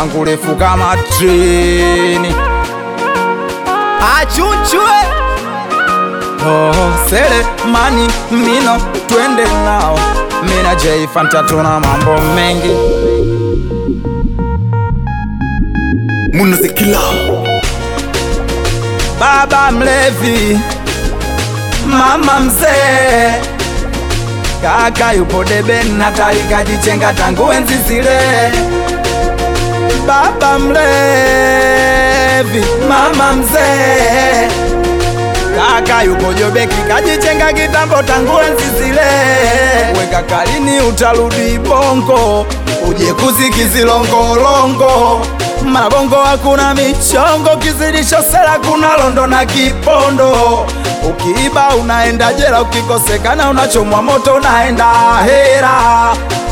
langu refu kama treni. Achuchwe oh, sele mani mino twende nao, mina J Fanta tuna mambo mengi Munazikila baba mlevi, mama mzee, kaka yupo debeni na taikajichenga tangu enzi zile. Baba mlevi, mama mzee, kaka yupo jobeki kajichenga kitambo tangu enzi zile. Weka kalini utarudi bongo, uje kuzikizilongolongo Mabongo hakuna michongo, kizidisho sela kuna londo na kipondo. Ukiiba unaenda jela, ukikosekana unachomwa moto, unaenda hera.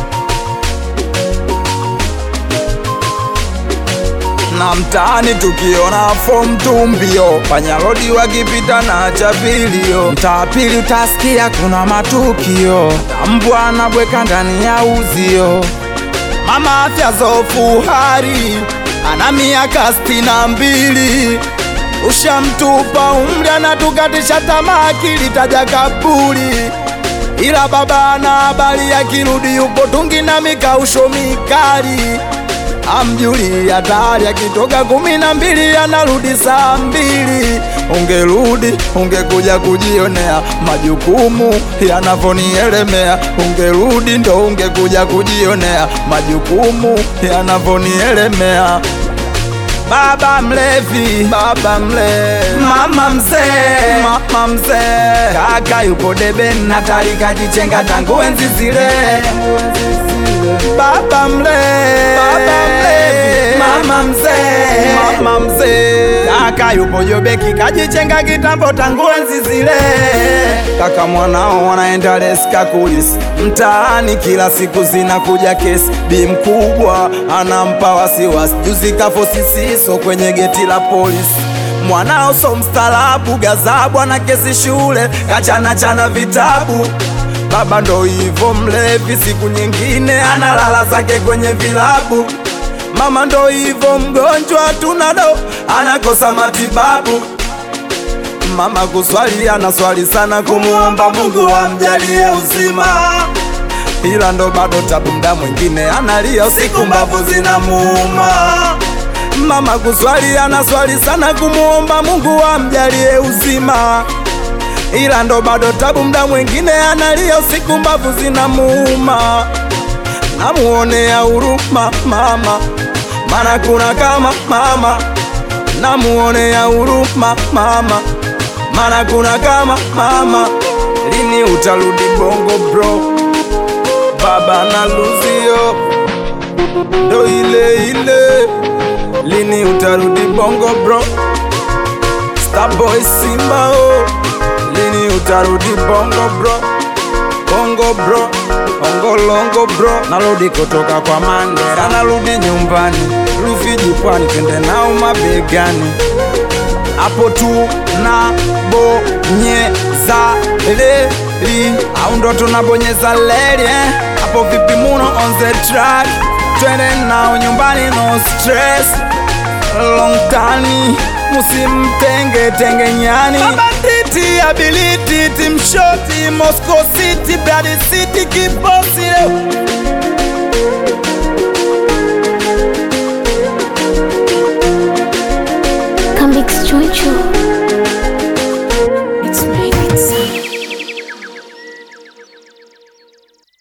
na mtaani tukiona fomu tumbio, panyarodi wakipita na chapilio, mtaa pili utasikia kuna matukio, mbwa anabweka ndani ya uzio. Mama afya zofu hari ana miaka sitini na mbili, ushamtupa umri, anatukatisha tamaa, akili taja kaburi. Ila baba ana habari, akirudi yupo tungi na mikausho mikali amjuli hatari, akitoka kumi na mbili anarudi saa mbili. Ungerudi ungekuja kujionea majukumu yanavyonielemea, ungerudi ndo ungekuja kujionea majukumu yanavyonielemea. Baba mlevi, baba mlevi, mama mzee, mama mzee, kaka yupo debeni na taikajichenga tangu enzi zile baba mlevi, baba mlevi, mama mzee, mama mzee, kaka yupo jobeki kajichenga kitambo tangu enzi zile. Kaka mwanao wanaenda leska kulisi mtaani, kila siku zinakuja kesi. Bi mkubwa anampa wasiwasi, juzi kafo sisiso kwenye geti la polisi mwanao so mstaarabu, gazabu ana kesi shule, kachana chana vitabu Baba ndo hivo mlevi, siku nyingine analala zake kwenye vilabu. Mama ndo hivo mgonjwa, tunado anakosa matibabu. Mama kuswali anaswali sana, kumuomba Mungu amjalie uzima, ila ndo bado tabu, mda mwingine analia usiku, mbavu zinamuuma. Mama kuswali anaswali sana, kumuomba Mungu amjalie uzima ila ndo bado tabu, mda mwingine analia usiku, mbavu zinamuuma. Namuonea huruma mama, mana kuna kama mama. Namuonea huruma mama, mana kuna kama mama. Lini utarudi bongo bro? Baba na luzio ndo ile ile. Lini utarudi bongo bro? Starboy Simba oh. Lini utarudi bongo bro, bongo bro, bongo longo bro. Narudi kutoka kwa Mandela, narudi nyumbani Rufiji pwani, twende nao mabegani, hapo tu na bonyeza leli, au ndo tunabonyeza leli eh? Hapo vipi muno on the track, twende nao nyumbani no stress long tani musimtenge tenge nyani mabanditi ability timshoti Moscow City Blood City kibosi leo